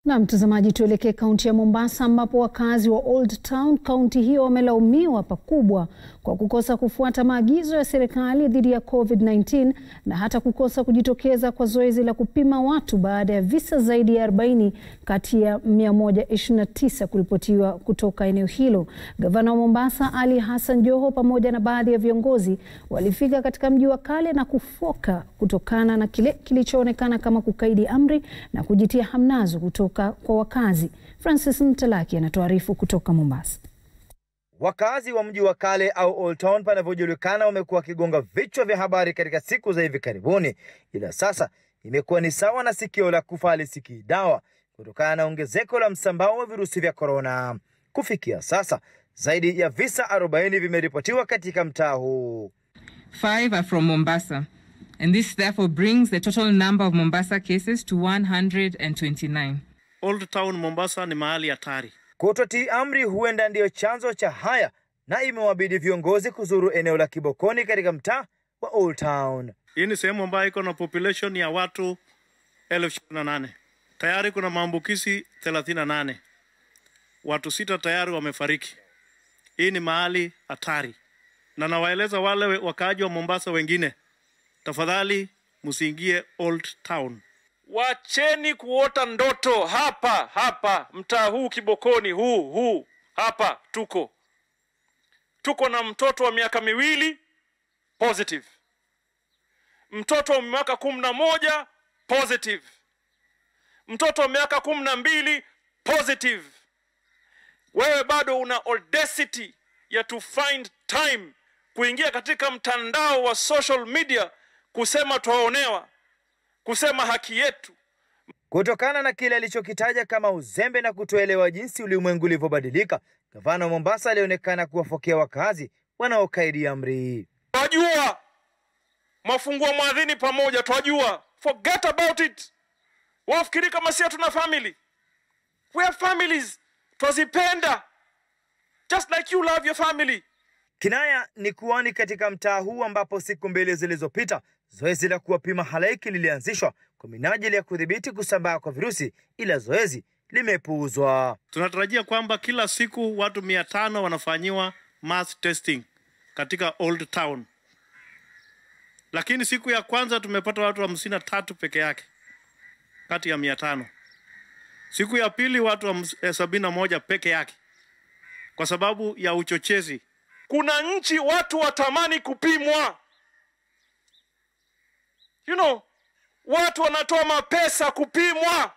Na mtazamaji, tuelekee kaunti ya Mombasa ambapo wakazi wa Old Town kaunti hiyo wamelaumiwa pakubwa kwa kukosa kufuata maagizo ya serikali dhidi ya COVID-19 na hata kukosa kujitokeza kwa zoezi la kupima watu baada ya visa zaidi ya 40 kati ya 129 kuripotiwa kutoka eneo hilo. Gavana wa Mombasa Ali Hassan Joho pamoja na baadhi ya viongozi walifika katika mji wa kale na kufoka kutokana na kile kilichoonekana kama kukaidi amri na kujitia hamnazo kutoka kwa wakazi. Francis Mtalaki anatuarifu kutoka Mombasa. Wakazi wa mji wa kale au Old Town panavyojulikana wamekuwa wakigonga vichwa vya habari katika siku za hivi karibuni, ila sasa imekuwa ni sawa na sikio la kufa halisikii dawa kutokana na ongezeko la msambao wa virusi vya korona. Kufikia sasa zaidi ya visa 40 vimeripotiwa katika mtaa huu. Five are from Mombasa, and this therefore brings the total number of Mombasa cases to 129. Old Town Mombasa ni mahali hatari. Kutotii amri huenda ndiyo chanzo cha haya, na imewabidi viongozi kuzuru eneo la Kibokoni katika mtaa wa Old Town. Hii ni sehemu ambayo iko na population ya watu elfu ishirini na nane. Tayari kuna maambukizi 38. Watu sita tayari wamefariki. Hii ni mahali hatari, na nawaeleza wale wakaaji wa Mombasa wengine, tafadhali msiingie Old Town. Wacheni kuota ndoto hapa hapa mtaa huu Kibokoni huu huu hapa tuko tuko na mtoto wa miaka miwili positive, mtoto wa miaka kumi na moja positive, mtoto wa miaka kumi na mbili positive. Wewe bado una audacity ya to find time kuingia katika mtandao wa social media kusema twaonewa kusema haki yetu. Kutokana na kile alichokitaja kama uzembe na kutoelewa jinsi ulimwengu ulivyobadilika, gavana wa Mombasa alionekana kuwafokea wakazi wanaokaidi amri. Twajua mafungua mwadhini pamoja, twajua, forget about it. Wafikiri kama si hatuna family, we have families, twazipenda just like you love your family. Kinaya ni kuwani katika mtaa huu ambapo siku mbili zilizopita zoezi la kuwapima halaiki lilianzishwa kwa minajili ya kudhibiti kusambaa kwa virusi, ila zoezi limepuuzwa. Tunatarajia kwamba kila siku watu mia tano wanafanyiwa mass testing katika Old Town, lakini siku ya kwanza tumepata watu hamsini na tatu peke yake kati ya mia tano. Siku ya pili watu sabini na moja peke yake kwa sababu ya uchochezi. Kuna nchi watu watamani kupimwa you know, watu wanatoa mapesa kupimwa.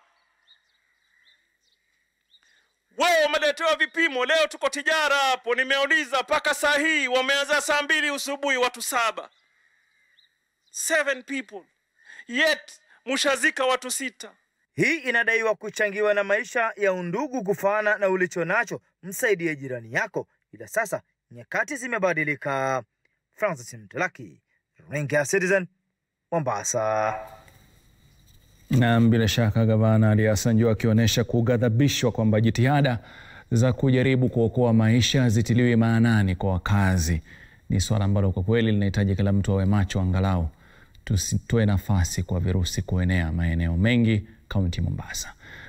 Wewe umeletewa vipimo leo, tuko tijara hapo, nimeuliza mpaka saa hii wameanza saa mbili usubuhi, watu saba, seven people, yet mushazika watu sita. Hii inadaiwa kuchangiwa na maisha ya undugu kufana na ulicho nacho msaidie jirani yako, ila sasa nyakati zimebadilika. Francis Mtalaki, runinga ya Citizen, Mombasa. Na bila shaka gavana Ali Hassan Joho akionyesha kughadhabishwa kwamba jitihada za kujaribu kuokoa maisha zitiliwe maanani kwa wakazi. Ni suala ambalo kwa kweli linahitaji kila mtu awe macho, angalau tusitoe nafasi kwa virusi kuenea maeneo mengi kaunti Mombasa.